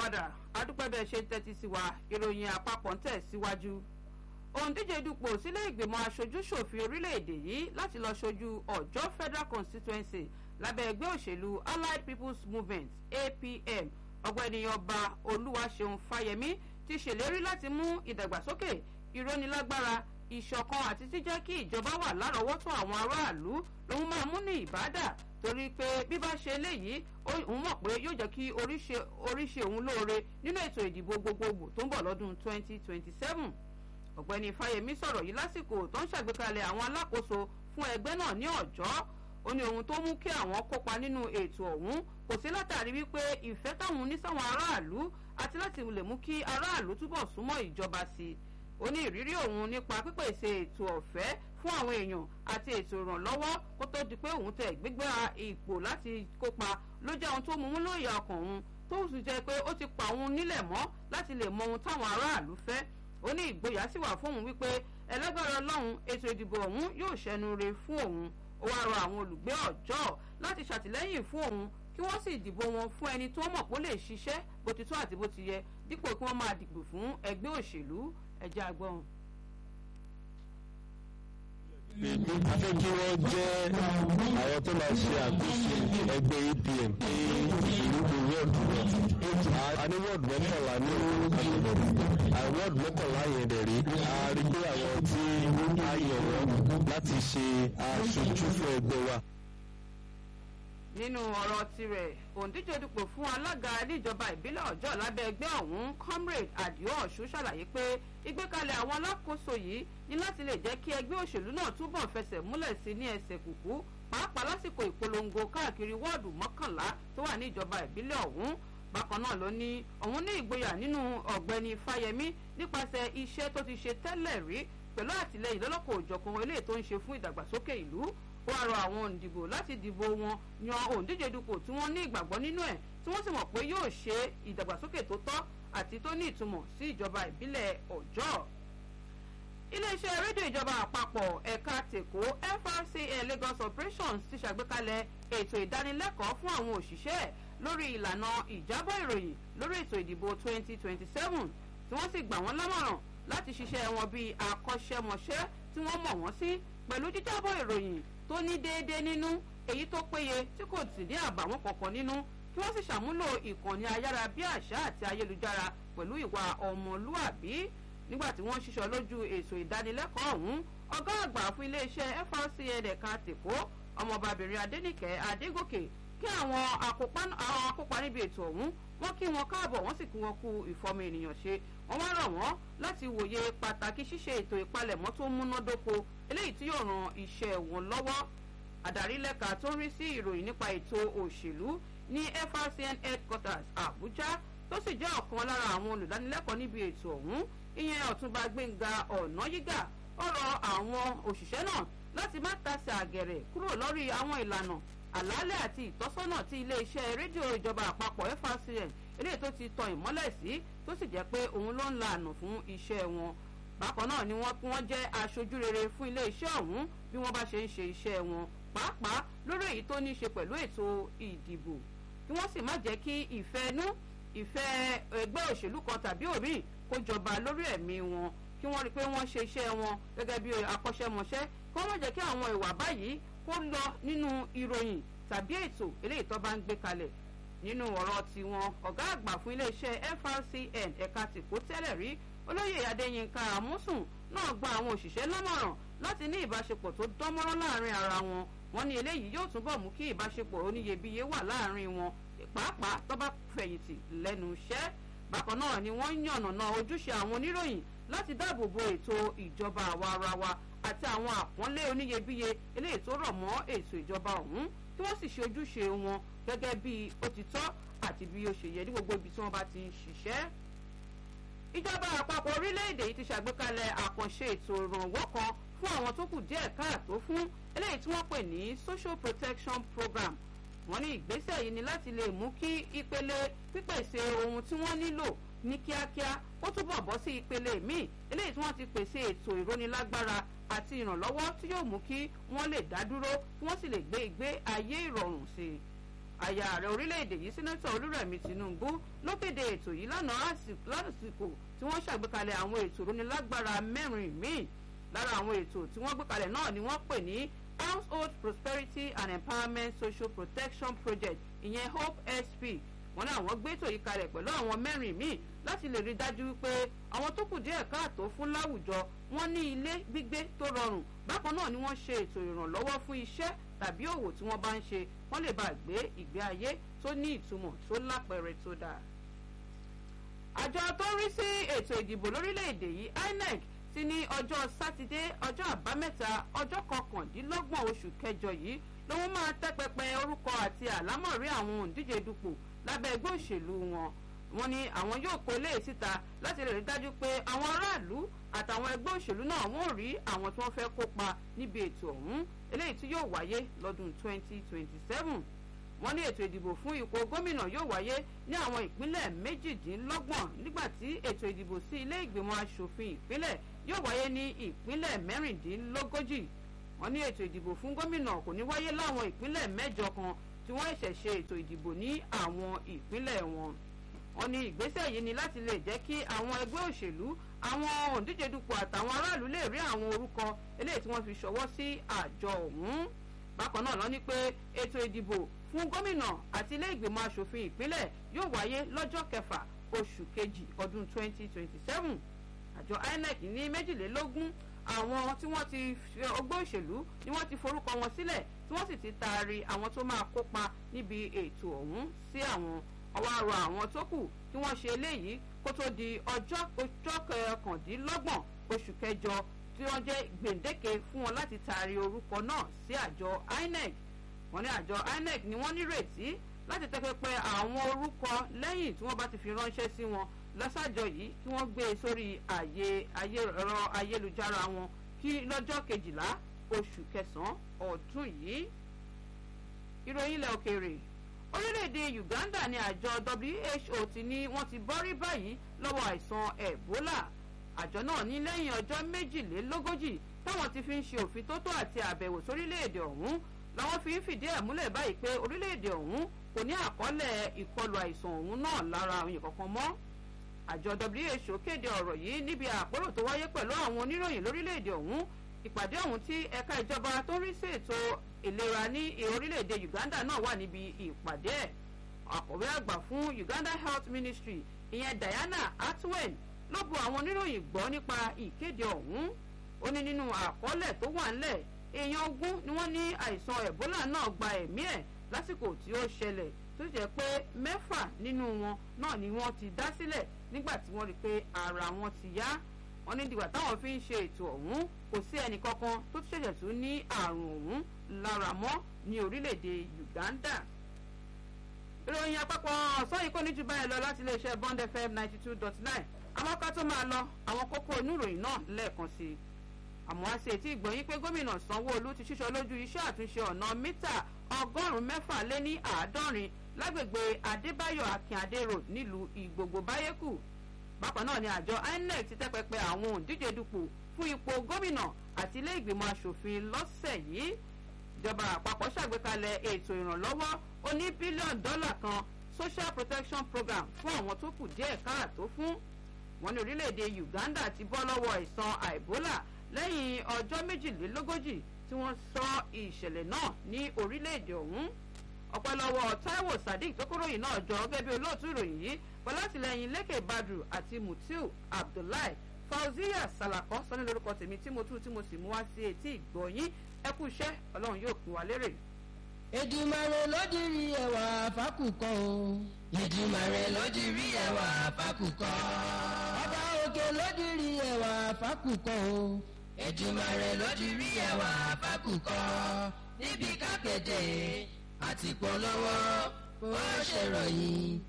padà adúpẹ́ bẹ́ẹ̀ ṣe ń tẹ́tí sí wa ìròyìn àpapọ̀ ń tẹ̀ síwájú. òǹdíje dupò sílé ìgbìmọ̀ aṣojú-ṣòfin orílẹ̀-èdè yìí láti lọ ṣojú ọ̀jọ́ federal constituency lábẹ́ ẹgbẹ́ òṣèlú allied people's movement apm ọ̀gbẹ́ni ọba olúwaṣeun fáyemí ti ṣèlérí láti mú ìdàgbàsókè ìrónilágbára ìṣọ̀kan àti jíjẹ́ kí ìjọba wà lárọ̀ọ́wọ́tó àwọn aráàlú lòun máa mú ní ìbádà torí pé bí bá ṣe eléyìí òun mọ̀ pé yóò jẹ́ kí oríṣi òun lóore nínú ètò ìdìbò gbogbogbò tó ń bọ̀ lọ́dún 2027 ọ̀gbẹ́ni fáyemí sọ̀rọ̀ yìí lásìkò tó ń ṣàgbékalẹ̀ àwọn alákòóso fún ẹgbẹ́ náà ní ọ̀jọ́ ó ní ohun tó mú kí àwọn kópa nínú ètò ọ̀hún kò sí látàrí wípé ìfẹ́ táwọn ní sáwọn aráàlú àti láti lè mú kí aráàlú túbọ̀ súnmọ́ ìjọba sí i ó ní ìrírí òun nípa pípèsè ètò ọ̀fẹ́ fún àwọn èèyàn àti ètò ìrànlọ́wọ́ kó tó di pé òun tẹ̀ gbégbá ipò láti kópa ló jẹ́ ohun tó mú un lóye ọkàn òun tó sì jẹ́ pé ó ti pa òun nílẹ̀ mọ́ láti lè mọ ohun táwọn aráàlú fẹ́ ó ní ìgboyà sì wà fún òun wípé ẹlẹ́gbẹ̀rẹ̀ ọlọ́run ètò ìdìbò ọ̀hún yóò ṣẹnu re fún òun ó wáá rọ àwọn olùgbé ọjọ́ láti ṣàtìlẹ́yìn fún òun kí wọ́n sì dìbò wọn fún ẹni tó mọ̀ pé ó lè ṣiṣẹ́ bó ti tó àti bó ti yẹ dípò kí wọ́n máa dìbò fún ẹgbẹ́ òṣèlú ẹ̀jẹ̀ àgbọ̀n. a fẹ́ kí wọ́n jẹ́ àwọn tó máa ṣe àkóso ẹgbẹ́ apm ní ìlú wọ́ọ̀dù wọn a ní wọ́ọ̀dù mọ́kànlá ní àgbègbè wọ́ọ̀dù mọ́kànlá yẹn dẹ̀ rí a rí pé àwọn tí a yàn wọ́n láti ṣe aṣojú fún ẹgbẹ́ wa nínú ọ̀rọ̀ tirẹ̀ òǹdíje dupò fún alága níjọba ìbílẹ̀ ọjọ́ lábẹ́ ẹgbẹ́ ọ̀hún comrade adio ọ̀ṣun ṣàlàyé pé ìgbékalẹ̀ àwọn alákòóso yìí ní láti lè jẹ́ kí ẹgbẹ́ òṣèlú náà túbọ̀ fẹsẹ̀ múlẹ̀ sí ní ẹsẹ̀ kùkú pàápàá lásìkò ìpolongo káàkiri wọ́ọ̀dù mọ́kànlá tó wà ní ìjọba ìbílẹ̀ ọ̀hún bákan náà ló ní òun ní ìgboyà nínú ọ̀gbẹ́ni fáyemí nípasẹ̀ iṣẹ́ tó ti ṣe tẹ́lẹ̀ rí pẹ̀lú àtìlẹyìn lọ́lọ́kọ̀ òjọ̀kan eléyìí tó ń ṣe fún ìdàgbàsókè ìlú ó wá rọ àwọn òǹdìbò láti dìbò wọn yan òǹdíje dupò tí wọ́n ní ìgbàgbọ́ nínú ẹ̀ tí wọ́n sì mọ̀ pé yóò ṣe ìdàgbàsókè tó tọ́ àti tó ní ìtumọ̀ sí ìjọba ìbílẹ̀ ọ̀jọ́. iléeṣẹ́ rédíò ìjọba àpapọ̀ ẹ̀ka tèkó frcn lagos operations ti ṣàgbékalẹ̀ ètò ìdánilẹ́kọ̀ọ́ fún àwọn òṣìṣẹ́ lórí ìlànà ìjábọ̀ ìròyìn lórí ètò ìdìbò 2027 tí wọ́n sì gbà wọ́n lámọ̀ràn láti ṣiṣẹ́ wọn bíi akọ́ṣẹ́mọṣẹ́ tí wọ́n mọ̀ wọ́n sí pẹ̀lú jíjábọ̀ ìròyìn tó ní déédéé nínú èyí tó péye tí kò sì ní àbàwọ́n kankan nínú kí wọ́n sì ṣàmúlò ìkànnì ayára bí àṣà àti ayélujára pẹ̀lú ìwà ọmọlúàbí nígbà tí wọ́n ṣiṣọ́ lójú ètò ìdánilẹ́kọ̀ọ́ ọ̀hún ọgá àgbà fún iléeṣẹ́ frcn ẹ̀ka tèkó ọmọbabìnrin adẹnìkẹ́ adégòkè kí àwọn akópa níbi ètò ọ̀hún wọ́n kí wọn káàbọ̀ wọ́n sì kí wọn kú ìfọmọ ènìyàn ṣe wọ́n wá rọ̀ wọ́n láti wòye pàtàkì ṣíṣe ètò ìpalẹ̀mọ́ tó múnádóko eléyìí tí yóò ran iṣẹ́ wọn lọ́wọ́ àdarí lẹ́ka tó ń rí sí ìròyìn nípa ètò òṣèlú ní frcn headquarters abuja tó sì jẹ́ ọ̀kan lára àwọn olùdánilẹ́kọ̀ọ́ níbi ètò ọ̀hún ìyẹn ọ̀túnba gbẹ̀ngà ọ̀nàyígà ó rọ àwọn òṣìṣẹ́ náà láti má tasẹ̀ àgẹ̀rẹ̀ kúrò lórí àwọn ìlànà àlàálẹ̀ àti ìtọ́sọ́nà tí iléeṣẹ́ rédíò ìjọba àpapọ̀ frcn eléyìí tó ti tan ìmọ́lẹ̀ sí tó sì jẹ́ pé òun ló ń la àná fún iṣẹ́ wọn bákan náà ni wọ́n wọ́n jẹ́ aṣojú rere fún iléeṣẹ́ ọ̀hún bí wọ́n bá ṣe ń ṣe iṣẹ́ wọn pàápàá lórí èyí tó ní í ṣe pẹ̀lú ètò ìdìbò kí wọ́n sì má jẹ́ kí ìfẹ́ inú ìfẹ́ ẹgbẹ́ òṣèlú kan tàbí òmíì kó jọba lórí ẹ̀mí wọn kí wọ́n rí i pé wọ́n ṣe iṣẹ́ wọn gẹ́gẹ́ bí akọ́ṣẹ́mọṣẹ́ kí wọ́n má jẹ́ kí àwọn ìwà báyìí kó lọ nínú ìròyìn tàbí ètò eléyìí tó bá ń gbé kalẹ̀ nínú ọ̀rọ̀ tiwọn ọ̀gá àgbà fún iléeṣẹ́ frcn ẹ̀ka tìkó tẹ́lẹ̀ rí olóyè adéyínká àmúsùn náà gba àwọn òṣìṣẹ́ lámọ̀ràn láti ní ìbáṣepọ̀ tó dánmọ́rán láàrin ara wọn wọn ní eléyìí yóò túbọ̀ mú kí ìbáṣepọ̀ oníyebíye wà láàrin wọn pàápàá tó bá fẹ̀yìntì lẹ́nu iṣẹ́ bákan náà ni wọ́n ń yànnàná ojúṣe àwọn oníròyìn láti dáàbò bo ètò ìjọba àwa ara wa àti àwọn àpọ́nlé oníyebíye eléyìí tó rọ̀ mọ́ ètò ìjọba ọ̀hún kí wọ́n sì ṣe ojúṣe wọn gẹ́gẹ́ bí ó ti tọ́ àti bí ó ṣe yẹ ní gbogbo ibi tí wọ́n bá ti ń ṣiṣẹ́. ìjọba àpapọ̀ orílẹ̀-èdè yìí ti ṣàgbékalẹ̀ àkànṣe ètò ìrànwọ́ kan fún àwọn tó kù díẹ̀ káàtó fún eléyìí tí wọ́n pè ní social protection program wọ́n ní ìgbésẹ̀ yìí ni láti lè mú kí ìpele pípèsè ohun tí wọ́n nílò ní kíákíá ó túbọ̀ bọ́ sí ìpele míì eléyìí tí wọ́n ti pèsè ètò ìrónilágbára àti ìrànlọ́wọ́ tí yóò mú kí wọ́n lè dá dúró kí wọ́n sì lè gbé ìgbé ayé ìrọ̀rùn sí i àyà ààrẹ orílẹ̀-èdè yìí sẹ́nẹ́tọ̀ olúrẹ̀mí tinubu ló kéde ètò yìí lánàá lásìkò tí wọ́n ṣàgbékalẹ̀ àwọn ètò ìrónilágbára mẹ́rin míì lára àwọn ètò tí wọ́n gbé kalẹ̀ náà ni wọ́n pè ní household prosperity and empowerment social protection project ìyẹn hope sp wọ́n ní àwọn gbé ètò yìí kalẹ̀ pẹ̀lú àwọn mẹ́rin míì láti lè rí dájú wípé àwọn tó kù díẹ̀ káàtó fún láwùjọ wọ́n ní ilé gbígbé tó rọrùn bákan náà ni wọ́n ṣe ètò ìrànlọ́wọ́ fún iṣẹ́ tàbí òwò tí wọ́n bá ń ṣe wọ́n lè bá gbé ìgbé ayé tó ní ìtumọ̀ tó lápẹẹrẹ tó dáa. àjọ tó ń rí sí ètò ìdìbò lórílẹ̀‐èdè yìí inec ti ní ọjọ́ sátidé ọjọ́ àbámẹ́ta ọjọ́ kọkàndínlọ́gbọ̀n oṣù kẹjọ yìí lòun máa tẹ́ pẹpẹ orúkọ àti àlámọ̀rí àwọn òǹdíje dupò lábẹ́ ẹgbẹ́ òṣèlú wọn wọ́n ní àwọn yóò kó ilé síta láti lè rí dájú pé àwọn aráàlú àtàwọn ẹgbẹ́ òṣèlú náà wọ́n rí àwọn tí wọ́n fẹ́ kópa níbi ètò ọ̀hún eléyìí tí yóò wáyé lọ́dún 2027 wọ́n ní ètò ìdìbò fún ipò gómìnà yóò wáyé ní àwọn ìpínlẹ̀ méjìdínlọ́gbọ̀n nígbà tí ètò ìdìbò sí ilé ìgbìmọ̀ asòfin ìpínlẹ̀ yóò wáyé ní ìpínlẹ̀ mẹ́rìndínlógójì wọ́n ní ètò ìdìbò fún gómìnà kò ní wáyé láwọn ìpínlẹ̀ mẹ́jọ kan tí wọ́n ṣẹ̀ ṣe ètò ìdìbò ní àwọn ìpínlẹ̀ wọn wọ́n ní ìgbésẹ̀ yìí ni láti lè jẹ́ kí àwọn ẹgbẹ́ òṣèlú àwọn òǹdíje dupò àtàwọn aráàlú lè rí àwọn orúkọ eléyìí tí wọ́n fi ṣọwọ́ sí àjọ ọ̀hún bákan náà lọ ní pé ètò ìdìbò fún gómìnà àti ilé ìgbìmọ̀ asòfin ìpínlẹ̀ yóò wáyé lọ́jọ́ kẹfà oṣù kejì ọdún 2027 àjọ inec ní méjìlélógún àwọn tí wọ́n ti ọgbẹ́ òṣèlú ni wọ́n ti forúkọ wọn sílẹ̀ tí wọ́n sì ti taari àwọn tó máa kópa níbi ètò ọ̀hún sí àwọn ọwọ́ àrò àwọn tó kù kí wọ́n ṣe eléyìí kó tó di ọjọ́ ọjọ́ kọkàndínlọ́gbọ̀n oṣù kẹjọ tí wọ́n jẹ́ gbèǹdéke fún wọn láti taari orúkọ náà sí àjọ inec wọ́n ní àjọ inec ni wọ́n nírètí láti tẹ́pẹ́pẹ́ àwọn orúkọ lẹ́yìn tí wọ́n bá ti fi ránṣẹ́ sí wọn lọ́sàjọ yìí kí wọ́n gbé e sórí àyè ẹ̀rọ ayélujára wọn kí lọ́jọ́ kejìlá oṣù kẹsàn-án ọdún yìí. ìròyìn ilẹ̀ òkèèrè orílẹ̀-èdè uganda ní àjọ who ti ní wọ́n ti bọ́rí báyìí lọ́wọ́ àìsàn ebola àjọ náà ní lẹ́yìn ọjọ́ méjìlélógójì táwọn ti fi ń ṣe òfin tó tó àti àbẹ̀wò sórílẹ̀-èdè ọ̀hún làwọn fi ń fìdí ẹ̀ múlẹ̀ báyìí pé orílẹ̀-èdè ọ̀hún kò ní àkọọ́lẹ̀ ìkọlù àìsàn ọ̀hún náà lára àwọn èèyàn kankan mọ́ àjọ who kéde ọ̀rọ̀ yìí níbi àpérò tó wáyé pẹ̀lú àwọn oníròyìn lórílẹ̀‐èdè ọ̀hún ìpàdé ọ̀hún tí ẹ̀ka ìjọba tó ń rí sí ètò ìlera ní orílẹ̀‐èdè uganda náà wà níbi ìpàdé ẹ̀ àkọ̀wé àgbà fún uganda health ministry ìyẹn diana atwen ló bu àwọn oníròyìn gbọ́ nípa ìkéde ọ̀hún ó ní nínú àkọọ́lẹ̀ tó wà ńlẹ̀ èèyàn ogún ni wọ́n ní àìsàn ebola náà gba ẹ̀mí ẹ̀ lásìkò tí ó ṣẹlẹ̀ tó jẹ́ pé mẹ́fà nínú wọn náà ni wọ́n ti dá sílẹ̀ nígbà tí wọ́n rí i pé ara wọn ti yá wọ́n ní dìgbà táwọn fi ń ṣe ètò ọ̀hún kò sí ẹnì kankan tó ṣẹ̀ṣẹ̀ tún ní àrùn ọ̀hún lára mọ́ ní orílẹ̀-èdè uganda. ìròyìn àpapọ̀ ọ̀sán yìí kò ní jù báyìí lọ láti iléeṣẹ́ bond fm ninety two dot nine àwọn ká tó máa lọ àwọn kókó inú ìròyìn náà lẹ́ẹ̀kan sí i àmọ́ a ṣe tí ìgbọ̀nyín pé gómìnà sanwó-olu ti ṣíṣọ lójú iṣẹ́ àtúnṣe ọ̀nà mítà ọgọ́rùn-ún mẹ́fà lé ní àádọ́rin lágbègbè adébáyọ̀ akínadé road nílùú ìgbògbò báyékù bákan náà ni àjọ inec ti tẹ́pẹpẹ àwọn òǹdíje dupò fún ipò gómìnà àti ilé ìgbìmọ̀ asòfin lọ́sẹ̀ yìí ìjọba àpapọ̀ ṣàgbékalẹ̀ ètò ìrànlọ́wọ́ oní bílíọ̀nù dọ́là kan social protection program fún àwọn tó kù díẹ̀ káàtó fún wọn ní orílẹ̀-èdè uganda ti bọ́ lọ́wọ́ àìsàn àìbólà lẹ́yìn ọjọ́ méjìlélógójì tí wọ́n sọ ìṣẹ̀lẹ̀ náà ní orílẹ̀-èdè ọ̀hún ọ̀pẹ́ lọ́wọ́ taiwo sadiq tó kóròyìn náà jọ gẹ́gẹ́ bí olóòtú ìròyìn yìí pẹ̀lú àtìlẹyìn lẹ́kẹ̀ badru àti mutiu abdullahi fauziya salakọ sọ́ni lórúkọ tèmi tí mo tú tí mo sì mú wá sí etí ìgbọ̀nyín ẹ kú iṣẹ́ ọlọ́run yóò pín wa lérè. èdùmàrè lódìrí ẹwà fákùkọ o. èdùmàrè lódìrí ẹwà fákùkọ. ọba òkè lódìrí ẹwà fákùkọ o. èdùmàrè lódìrí ẹwà fákùkọ. níbi kápẹ́tẹ̀ àti polówó ó ṣèròyìn